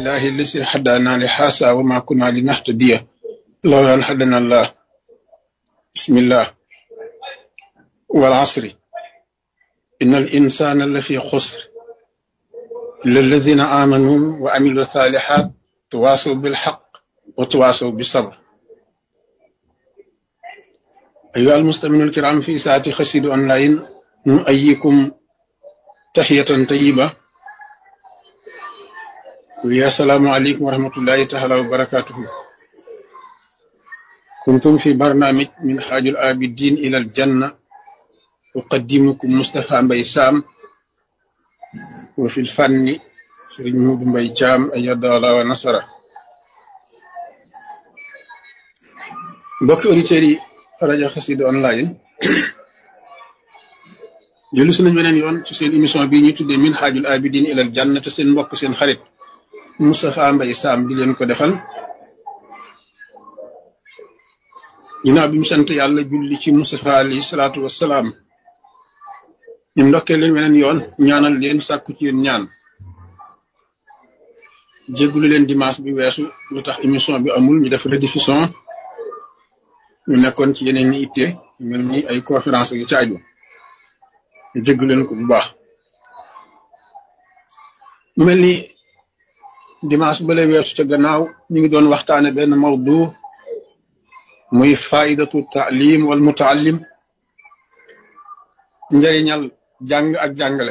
لله الذي هدانا لهذا وما كنا لنهتدي لولا أن هدانا الله بسم الله والعصر إن الإنسان لفي خسر إلا الذين آمنوا وعملوا الصالحات تواصوا بالحق وتواصوا بالصبر أيها المستمعون الكرام في ساعة خسيد أونلاين نؤيكم تحية طيبة ويا السلام عليكم ورحمة الله تعالى وبركاته كنتم في برنامج من حاج الآبدين إلى الجنة أقدمكم مصطفى مبي سام وفي الفن سرين مود مبي جام أيد الله ونصره mbokki auditeurs yi rajo Xassida online jëlu si nañ beneen yoon ci seen émission bii ñuy tuddee min xaajul abidin ilal janna te seen mbokk seen xarit Moustapha Mbaye Sam di leen ko defal ginnaaw bi mu sant yàlla julli ci Moustapha alayhi salaatu wassalaam ñu ndokkee leen beneen yoon ñaanal leen sàkku ci yéen ñaan jéggulu leen dimanche bi weesu lu tax émission bi amul ñu def rediffusion ñu nekkoon ci yeneen ñi itte mel ni ay conférence yu caaju ñu jégg leen ko bu baax mu mel ni dimanche bale weesu ca gannaaw ñu ngi doon waxtaane benn mawdu muy faidatu taalim wal mutaallim njëriñal jàng ak jàngale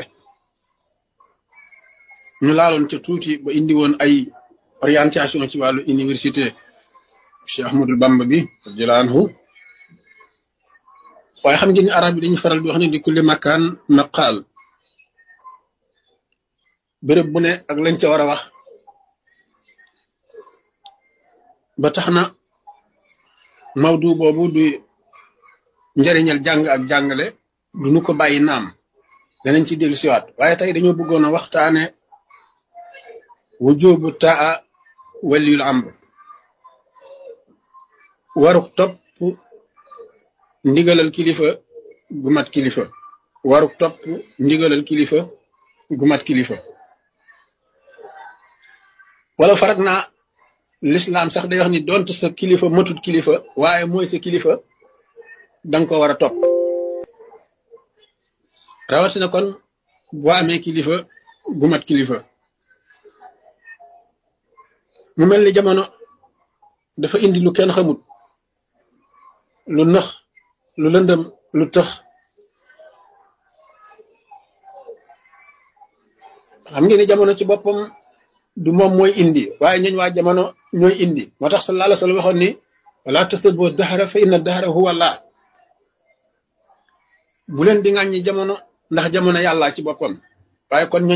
ñu laaloon ca tuuti ba indi woon ay orientation ci wàllu université Cheikh Ahmadul Bamba bi radiyallahu anhu waaye xam ngeen ni arab yi dañuy faral di wax ne di kulli makaan maqaal béréb bu ne ak lañ ca war a wax ba tax na mawdu boobu du njëriñal jàng ak jàngale du nu ko bàyyi naam danañ ci dellu siwaat waaye tey dañoo bëggoon a waxtaane wujubu taa waliyul amr waruk topp ndigalal kilifa gu mat kilifa waruk topp ndigalal kilifa gu mat kilifa wala farak naa lislaam sax day wax ni donte sa kilifa matut kilifa waaye mooy sa kilifa danga ko war a topp rawatina kon boo amee kilifa gu mat kilifa mu mel ni jamono dafa indi lu kenn xamut lu nëx lu lëndëm lu tëx xam ngeen ni jamono ci boppam du moom mooy indi waaye ñooñ waa jamono ñooy indi moo tax sallallahu alayhi wa sallam waxoon ni wala tastabbu dahra fa inna dahra huwa Allah bu leen di ŋàññi jamono ndax jamono yàlla ci boppam waaye kon